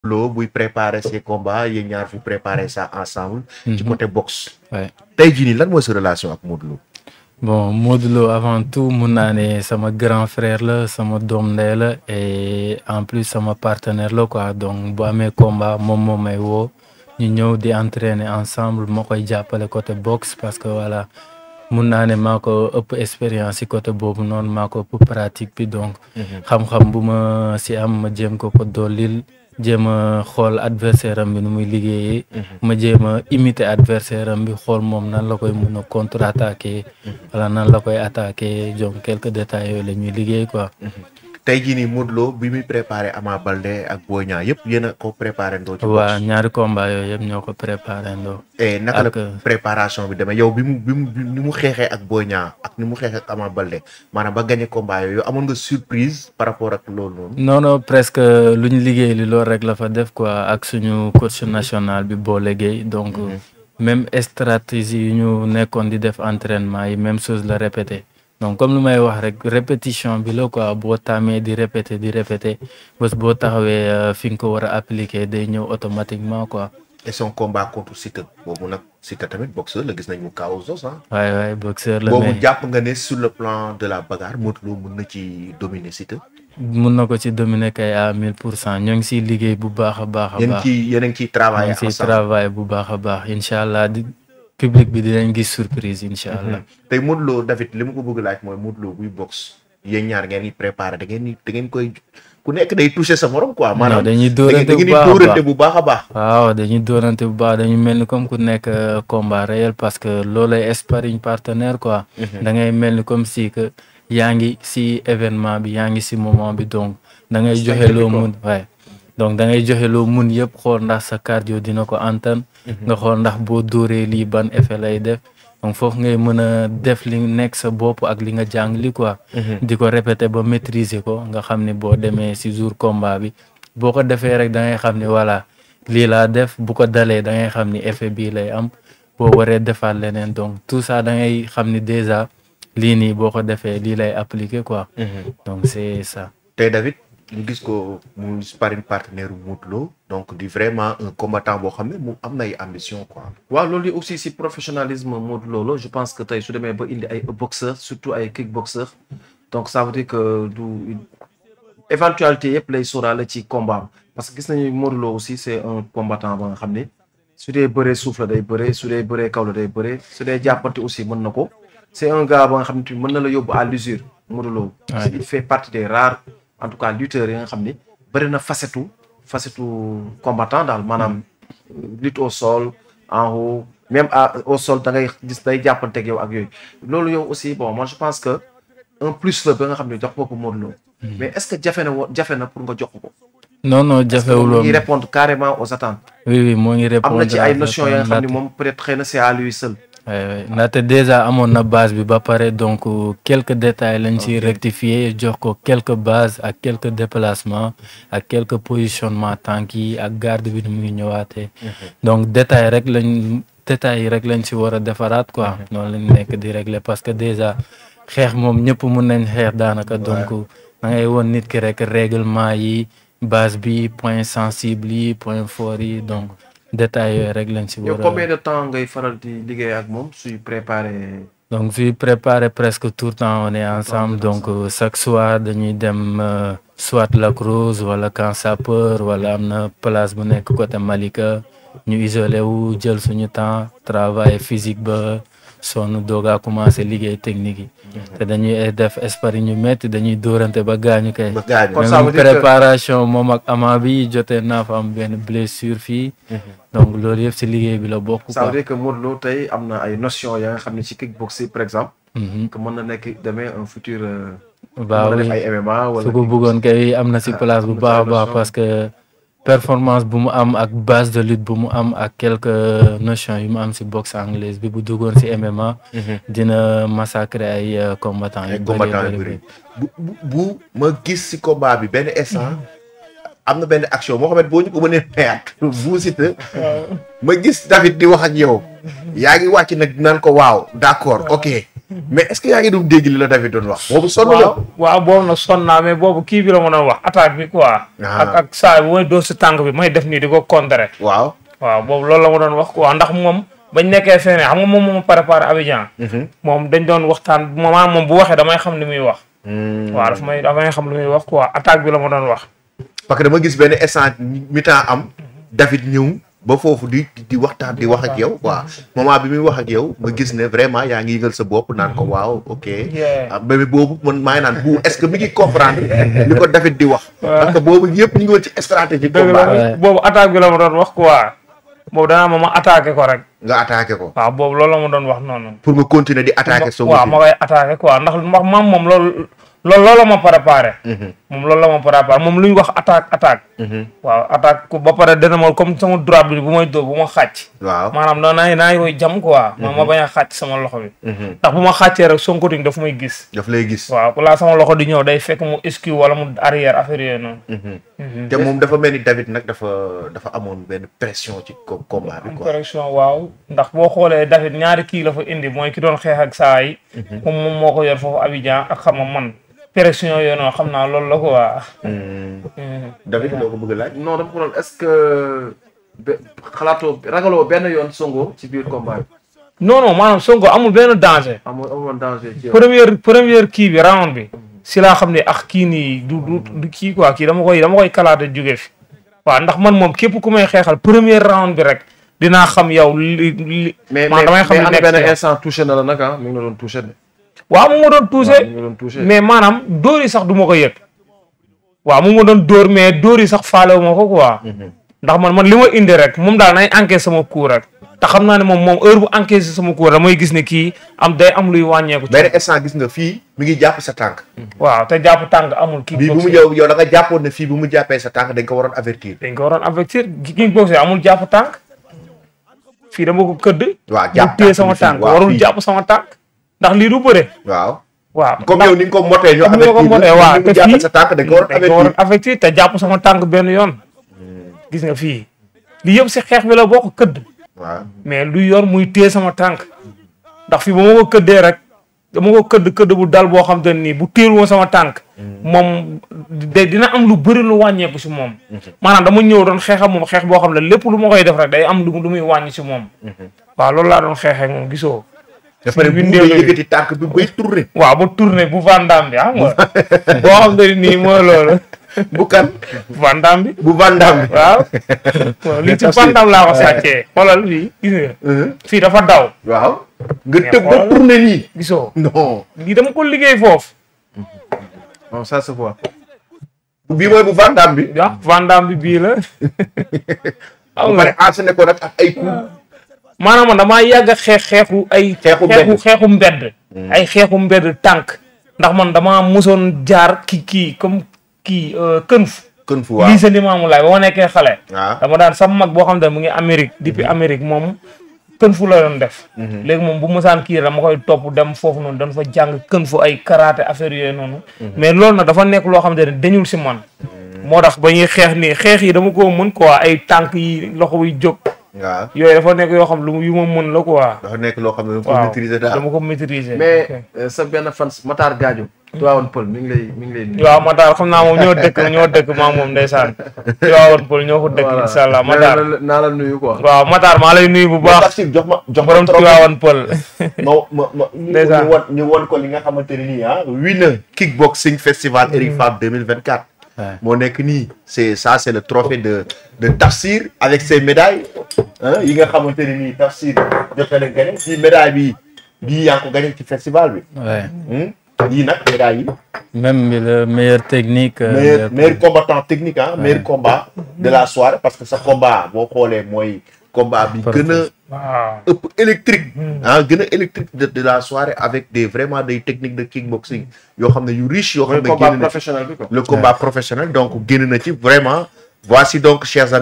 Lo buy préparer ses combats yéen ñaar fu préparer ça ensemble. ci Mhm. côté boxe. Ouais. tey jii nii lan mooy sa relation ak Modou Lo. bon Modou Lo avant tout mun naa ne sama grand frère la sama doom ndey la et en plus sama partenaire la quoi donc bu amee combat moom moo may woo ñu ñëw di entraîner ensemble moo koy jàppale côté boxe parce que voilà mun naa ne maa ko ëpp expérience ci côté boobu noonu maa ko ëpp pratique bi donc xam-xam bu ma ci am ma jéem ko ko dollil jéem a xool adversaire am bi nu muy liggéeyee ma jéem a imiter adversaire am bi xool moom nan la koy mun a contre attaquer wala nan la koy attaquer donc quelques détails yooyu la ñuy liggéey quoi tey jii nii Modou Lo bi muy préparé Ama Baldé ak Boy Niang yëpp yéen a ko préparé ndoo ci waa boxe. ñaari combat yooyu yëpp ñoo ko préparé ndoo et naka la ak- préparation bi demee yow bi mu bi mu bi- ni mu xeexee ak Boy Niang ak ni mu xeexee ak Ama Baldé maanaam ba gagné combat yooyu amoon nga surprise par rapport ak loolu noonu. non non presque lu ñu liggéey li loolu rek la fa def quoi ak suñu coach national bi boo liggéey donc même stratégie yu ñu nekkoon di def entraînement yi même chose la répété donc comme lu may wax rek répétition bi la quoi boo tàmmee di répété di répété bés boo taxawee euh, fi nga ko war a appliquer day ñëw automatiquement quoi et son combat contre Siteu boobu nag Siteu tamit boxeur la gis nañ mu kaw Zos ah. waaye waaye boxeur la boobu mais jàpp nga ne sur le plan de la bagarre Modou Lo mën na ci dominer Siteu. mun na ko ci dominer kay à 1000 pour cent ñoo ngi siy liggéey bu baax a baax a yéen baax ci yéen a ngi ciy maa travailler ngi siy ensemble. travail bu baax a baax incha allah di public bi dinañ gis surprise incha allah. tey Modou Lo David li ma ko bëgg laaj mooy Modou Lo buy boxe yéen ñaar ngeen di préparer da ngeen di da ngeen koy ku nekk day toucher sa morom quoi. maanaam dañuy da ngeen dóorante da ngeen di bu baax a dóorante baax bu baax a baax. waaw dañuy dóorante bu baax dañu mel ni comme ku nekk euh, combat réel parce que loolay sparring partenaire quoi. da ngay mel ni comme si que yaa ngi si événement bi yaa ngi si moment bi donc da ngay joxe loo mun waaye donc da ngay joxe loo mun yëpp xool ndax sa cardio dina ko antan nga xool ndax boo dóoree lii ban effet lay def donc foofu ngay mën a def li nekk sa bopp ak li nga jàng li quoi. di ko répéter ba maîtriser ko nga xam ne boo demee si jour combat bi boo ko defee rek da ngay xam ne voilà lii laa def bu ko dalee da ngay xam ni effet bii lay am boo waree defaat leneen donc tout ça da ngay xam ni déjà lii nii boo ko defee lii lay appliquer quoi. donc c'est ça. tey David ñu gis ko muy sparring partenaire Modou Lo donc di vraiment un combattant boo xam ne mu am na ay ambition quoi. waaw loolu yi aussi si professionnalisme Modou Lo la je pense que tey su demee ba indi ay boxeur surtout ay kickboxeur donc ça veut dire que du éventualité yëpp lay sóoraale ci combat am parce que gis nañu Modou Lo aussi c' est un combattant ba nga xam ne su dee bëree suuf la day bëree su dee bëree kaw la day bëree su dee jàppante aussi mën na ko c' est un gars ba nga xam ne tamit mën na la yóbbu à l'usure Modou Lo parce que il fait partie des rares en tout cas lutteurs yi nga xam ne bëri na facetu facetu combattant daal maanaam lutte au sol en haut même à au sol da ngay gis day jàppanteeg yow ak yooyu loolu yow aussi bon moi je pense que un plus la ba nga xam ne jox ko ko Modou Lo mais est ce que jafe na wo jafe na pour nga jox ko non non jafewul mu woon ngi répondre carrément aux attentes oui oui moo ngi am répondre na ci ay à notions ya nga xam ne ndaxte- moom peut être xëy na c'est à lui seul oui oui ndaxte déjà amoon na base bi ba pare donc euh, quelques détails lañ ci rectifier jox ko quelques bases ak quelques déplacements ak quelques positionnements tànk yi ak garde bi ni muy ñëwaatee donc détail rek lañ détails yi rek lañ ci war a defaraat quoi noonu lañ nekk di régler parce que déjà xeex moom ñëpp mun nañ xeex daanaka donc da ngay woon nit ki rek règlement yi base bi point sensible yi point fort yi donc détails yooyu rek lañ ci yow war a combien de temps ngay faral di liggéey ak moom suy préparer donc je préparé presque tout le temps on est ensemble donc euh, chaque soir dañuy dem euh, soit Lac Rose wala Camp Sapeur wala am na place bu nekk côté Malika ñu isolé wu jël suñu temps travail physique ba sonn doogaa commencé liggéey technique yi te dañuy def sparring ñu métti dañuy dóorante ba gaañu kay ba gaañu. Kon ça veut même dire que- préparation moom ak ama bi jotee naa fa am benn blessure fii donc loolu yëpp si liggéey bi la bokk ça veut quoi dire que Modou Lo tey am na ay notions ya nga xam ne ci kickboxing par exemple Mhm. que mën na nekk demee un futur euh, Bah mën na oui. def ay MMA wala su ko bëggoon kay am na si place bu am na baax a ci baax notion. parce que performance bu mu am ak base de lutte bu mu am ak quelques notions yu mu am si boxe anglaise bi bu duggoon si MMA. dina massacrer ay euh, combattants yu ay bëri combattant yu bëri bu bu bu ma gis si combat bi benn instant am na benn action moo xamante boo ñu ko mënee mayaat bu Siteu ma gis David di wax ak yow yaa ngi wàcc nag naan ko waaw d'accord ok mais est-ce que yaa ngi doon dégg li la David doon wax boobu sonn la waaw waaw boobu nag sonn naa mais boobu kii bi la ma doon wax attaque bi quoi. Ah. ak ak saa bu may dóor si tànk bi may def nii di ko contrer. waaw waaw boobu loolu la ma doon wax quoi ndax moom bañ nekkee feneen xam nga moom moo ma préparé Abidjan. moom dañ doon waxtaan maanaam moom bu waxee damay xam li muy wax. waaw dafa may damay xam li muy wax quoi attaque bi la ma doon wax. parce que dama gis benn instant mi-temps am David ñëw ba foofu di di waxtaan di wax ak yow quoi moment bi muy wax ak yow nga gis ne vraiment yaa ngi yëgal sa bopp naan ko waaw ok Yeah. ah mais boobu man maa ngi naan bu est-ce que mi ngi comprendre li ko David di wax parce que boobu yëpp ñu ngi woon ci stratégie dëgg combat la Ouais. boobu attaque bi la ma doon wax quoi boobu danaa ma ma attaqué ko rek nga attaqué ko waaw boobu loolu la ma doon wax noonu. pour nga continuer di attaqué Sonko waaw ma koy attaqué quoi ndax ndax maam moom loolu loolu loolu la ma préparé. moom loolu la ma préparé moom lu ñu wax attaque attaque. waaw attaque ku ba pare dana ma comme sama droite bi bu may dóor bu ma xàcc. waaw maanaam noonu naa naa koy jam quoi. ma ma bañ a xàcc sama loxo bi. ndax bu ma xàccee rek Sonko ting daf may gis. daf lay gis waaw balaa sama loxo di ñëw day fekk mu esquive wala mu arrière affaire yooyu noonu. te moom dafa mel ni David nag dafa dafa amoon benn pression ci co- combat bi quoi correction waaw ndax boo xoolee David ñaari kii la fa indi mooy ki doon xeex ak saa yi. moom moom moo ko yor foofu Abidjan ak xam nga man. pression yooyu noonu xam naa loolu la ko waa. David loo ko bëgg a laaj non dama ko doon est-ce que be- xalaatoo ragaloo benn yoon Sonko ci biir combat bi non non maanaam Sonko amul benn danger. amul amul danger ci yow. première première kii bi round bi. si laa xam ne ak kii nii du du du kii quoi kii dama koy dama koy kalaate jóge fi. waaw ndax man moom képp ku may xeexal première round bi rek dinaa xam yow li li. mais mais maanaam damay xam mais li am nekk benn ci yow. instant touché na la nag ah mi ngi la doon touché de. waaw mu ma doon waaw touché. mi ngi la doon touché. mais maanaam dóor yi sax du ma ko yëg. waaw mu ma doon dóor mais dóor yi sax faale wu ma ko quoi. ndax man man li ma indi rek moom daal nay encaissé sama coup rek. te xam naa ne moom moom heure bu encaissé sama coup damay gis ne kii am day am luy wàññeeku. ci benn instant gis nga fii mi ngi jàpp sa tànk waaw te jàpp tàng amul. kii bii bu mu yow yow da nga jàppoon ne fii bu mu jàppee sa tànk dañ ko waroon avertir dañ ko waroon avertir kickboxing amul jàpp tànk fii dama ko këdd. waaw mu jàpp téye tànk sama bi fii, tànk waaw, warul fii. jàpp sama tànk ndax lii du bëre. waaw waaw comme yow ni nga ko motee ñu comme ni ma ko avertir motee waaw ni te mu jàppee fii sa tànk dañ ko waroon dañ ko waroon avertir avertir te jàpp sama tànk benn yoon. gis nga fii lii yëpp si xeex bi la bokk këdd. waaw mais lu yor muy téye sama tànk ndax fii ba ma ko këddee rek dama ko këdd këdd bu dal boo xam te ne nii bu téelu woon sama tànk moom de dina am lu bëri lu wàññeeku si moom maanaam dama ñëw doon xeex ak moom xeex boo xam ne lépp lu ma koy def rek day am lu lu muy wàññi si moom waaw loolu laa doon xeexee ak moom gisoo dafa ne bu bindee nga la yëkkati tànk bi bay tourné waaw ba tourné bu vandam bi xam nga boo xam te ne nii mooy loolu bu kan vandam bi bu vandam bi waaw lii ci vandam laa ko sàccee xoolal fii gis nga fii dafa daw waaw nga Mais tëb ba xoolal. tourné nii gisoo non lii dama ko liggéey foofu non ça se voit. bii mooy bu vandam bi ah vandam bi bii la ba pare enchaîné ko nag ak ay coups maanaam man damaa yàgg a xeex xeexu ay Xeexu mbedd. xeexu mbedd ay xeexu mbedd tànk ndax man damaa mosoon jaar kii kii comme kii kën fu kën fu waaw lii sa limaamu laay ba ma nekkee xale waaw dama daan sama mag boo xam ne mu ngi Amérique depuis Amérique moom kën fu la doon def léegi moom bu mosaan kii dama koy topp dem foofu noonu dañ fa jàng kën fu ay karaté affaire yooyu noonu mais loolu nag dafa nekk loo xam ne dañul si man moo tax ba ñuy xeex nii xeex yi dama ko mën quoi ay tànk yi loxo yi jóg waaw yooyu dafa nekk yoo xam lu yu ma mën la quoi dafa nekk loo xam ne dafa waaw maîtriser daal dama ko maîtriser mais ok. euh, sa benn fan Matar Gadio. Tivaouane Peulh mi ngi lay mi ngi lay nuyu. waaw Matar xam naa moom ñoo dëkk ñoo dëkk maa moom ndeysaan Tivaouane Peulh ñoo ko dëkk Voilà. incha allah Nee Matar na la- naa la nuyu quoi. waaw Matar maa lay nuyu bu mais baax Tafsir jox ma jox ma borom trop Tivaouane Peulh ma ma ma ñu Ndeysaan. ñu won ñu won ko li nga xamante ne nii ah winner kickboxing festival Eric Favre 2024 Ouais. moo nekk nii c'est ça c'est le trophée de de Tafsir avec ses médailles ah yi nga xamante ne nii Tafsir jot na gagné ci médaille bi bii yaa ngi ko gagné ci festival bi Ouais. hmm? yii nag médaille yi Même bi le meilleur technique. euh, meilleur meilleur- meilleur combattant technique ah meilleur combat de la soirée parce que sa combat boo xoolee mooy combat bi gën a waaw ëpp électrique ah gën a électrique de de la soirée avec des vraiment des techniques de kickboxing yoo xam ne yu riche yoo xam mooy ne combat génn na ci professionnel bi quoi. le combat professionnel donc génn na ci vraiment voici donc chers amis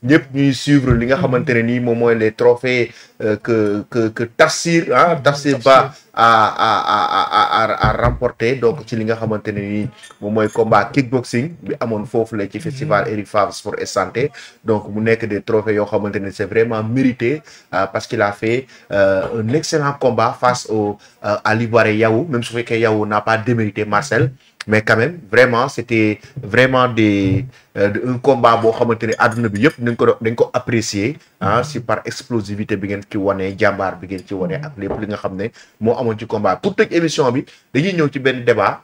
ñëpp ñuy suivre li nga xamante ne nii moom mooy les trophées euh, que que que Tafsir ah Tafsir Ba a a a a a a remporté donc ci li nga xamante ne nii moom mooy combat kickboxing bi amoon foofu la ci festival Eric Favre sport et santé donc mu nekk des trophées yoo xamante ne c'est vraiment mérité euh, parce qu'il a fait euh, un excellent combat face au euh, à l'Ivoirien Yahou même su fekkee Yahou n'a pas démérité Marcel mais quand même vraiment c'était vraiment des euh, de- un combat boo xamante ne àdduna bi yëpp dañ ko do- dañ ko apprécier ah si par explosivité bi ngeen ci wane jàmbaar bi ngeen ci wane ak lépp li nga xam ne moo amoon ci combat pour tëj émission bi dañuy ñëw ci benn débat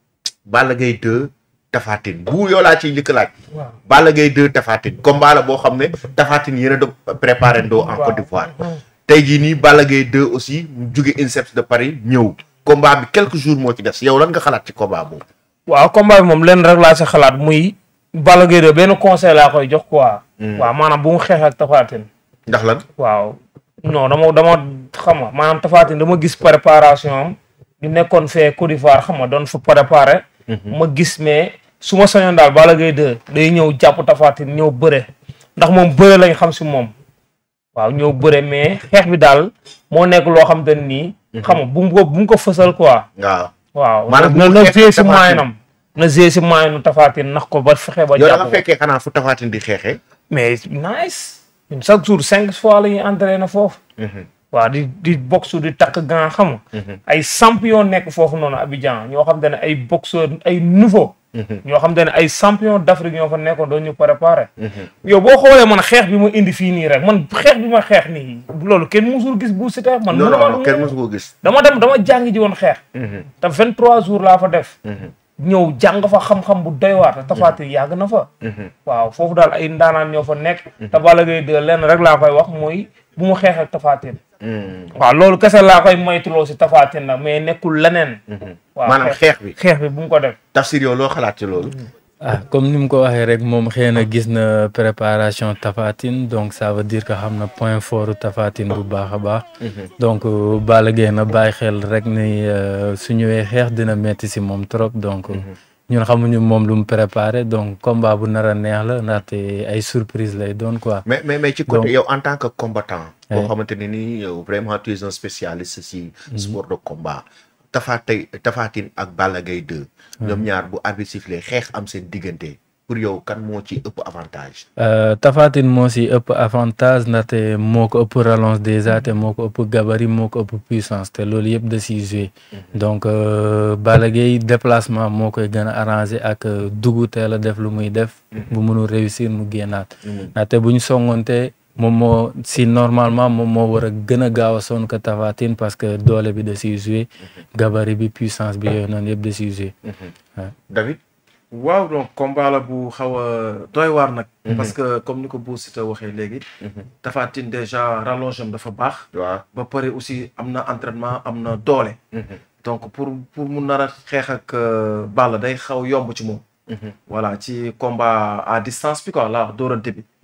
Balla Gaye 2 Tapha Tine bu yow laa ciy njëkk laaj waaw Balla Gaye 2 Tapha Tine combat la boo xam ne Tapha Tine yéen a do préparé ndoo en Côte d'Ivoire tey jii nii Balla Gaye 2 aussi mu jóge INSEPS de Paris ñëw combat bi quelques jours moo ci des yow lan nga xalaat ci combat boobu waaw combat bi moom lenn rek laa si xalaat muy Balla Gaye de benn conseil laa koy jox quoi. waaw maanaam bu mu xeex ak Tapha Tine ndax lan waaw non dama dama xam nga maanaam Tapha Tine dama gis préparation am ñu nekkoon fee Côte d'Ivoire xam nga doon fa préparé. ma gis mais su ma sañoon daal Balla Gaye 2 day ñëw jàpp Tapha Tine ñëw bëre ndax moom bëre lañ xam si moom. waaw ñëw bëre mais xeex bi daal moo nekk loo xam te ne nii. xam nga bu mu ko bu mu ko fësal quoi. waaw waaw Maanaam bu na mu na xeex gée si Tapha Tine. maayinam na gée si maayinu Tapha Tine nax ko ba fexe ba yow da jàpp nga ko fekkee xanaa fu Tapha Tine di xeexee mais nice ñun chaque jour cinq fois la ñuy entraîné foofu waaw di di boxe di takk gan xam nga ay champion nekk foofu noonu Abidjan ñoo xam te ne ay boxeur ay nouveau ñoo xam te ne ay champion d'Afrique ñoo fa nekkoon doon ñu préparé yow boo xoolee man xeex bi ma indi fii nii rek man xeex bi ma xeex nii loolu kenn musul gis bu Siteu man non mënuma- non non kenn mosu ko gis dama dem dama jàngi ji woon xeex te vingt trois jours laa fa def ñëw jàng fa xam-xam bu doy waar te Tapha Tine yàgg na fa waaw foofu daal ay ndaanaan ñoo fa nekk te Balla Gaye 2 lenn rek laa koy wax mooy bu mu xeex ak Tapha Tine waaw loolu kese laa koy moytuloo si Tapha Tine nag mais nekkul leneen waaw maanaam xeex bi xeex bi bu mu ko def Tafsir yow loo xalaat ci loolu ah comme ni mu ko waxee rek moom xëy na gis na préparation Tapha Tine donc ça veut dire que xam na point fort Tapha Tine bu baax a baax. donc euh, Balla Gaye na bàyyi xel rek ni euh, su ñëwee xeex dina metti si moom trop donc. ñun xamuñu moom lu mu préparé donc combat bu nar a neex la ndaxte ay surprise lay doon quoi. mais mais mais ci côté Donc- yow en tant que combattant boo Ouais. xamante ne nii yow vraiment tu es un spécialiste si sport de combat Tapha tey Tapha Tine ak Balla Gaye 2 ñoom ñaar bu arbitre sifflé xeex am seen diggante pour yow kan moo ci ëpp avantage Euh, Tapha Tine moo si ëpp avantage ndaxte moo ko ëpp rallonge déjà te moo ko ëpp gabarit moo ko ëpp puissance te loolu yëpp da siy joué donc euh, Balla Gaye déplacement moo koy gën a arrangé ak euh, dugg teel a def lu muy def bu mënul réussir mu génnaat ndaxte bu ñu songoonte moom moo si normalement moom moo war a gën a gaaw a sonn ko Tapha Tine parce que doole bi da siy joué gabarit bi puissance bi yooyu noonu yëpp da siy joué David waaw donc combat la bu xaw a doy waar nag. parce que comme ni ko Bou Siteu waxee léegi. Tapha Tine déjà rallonge am dafa baax. waaw ba pare aussi am na entraînement am na doole. donc pour pour mu nar a xeex ak euh, Balla day xaw yomb ci moom. voilà ci combat à distance bi quoi la wax dóorante bi.